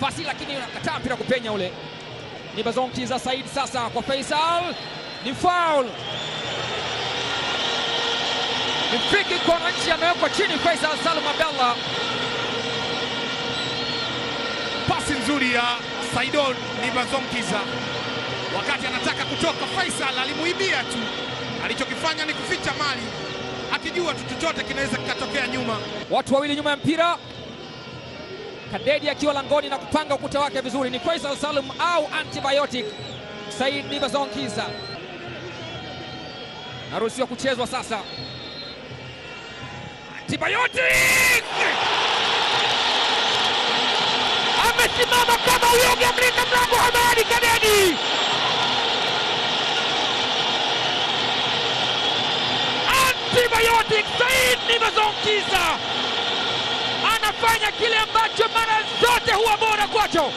pasi, lakini unakataa mpira kupenya ule. Ni Bazonkiza Said sasa kwa Faisal, ni foul, ni free kick kwa wananchi, amewekwa chini Faisal Salum Abdallah. Pasi nzuri ya Saidon Nibazonkiza, wakati anataka kutoka, Faisal alimuibia tu. Alichokifanya ni kuficha mali, akijua tu chochote kinaweza kikatokea nyuma. Watu wawili nyuma ya mpira, Kadedi akiwa langoni na kupanga ukuta wake vizuri. Ni Faisal Salum au antibiotic Said Nibazonkiza, naruhusiwa kuchezwa sasa. Antibiotic amesimama kama uyoga, mlinda mlango Hamadi Kadedi antibiotic Said Nibazonkiza anafanya kile ambacho mara zote huwa bora kwacho.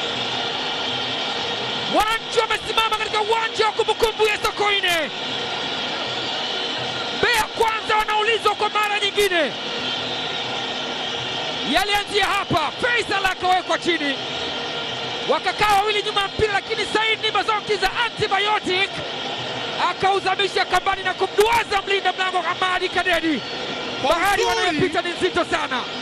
Wananchi wamesimama katika uwanja wa kumbukumbu ya Sokoine. Mbeya kwanza wanaulizwa kwa mara nyingine, yalianzia hapa. Faisal akawekwa chini, wakakaa wawili nyuma ya mpira, lakini Said Nibazonkiza antibiotic akauzamisha kambani na kumduaza mlinda mlango Hamadi Kadedi. Kwa Bahari uzuri. wanayopita ni nzito sana.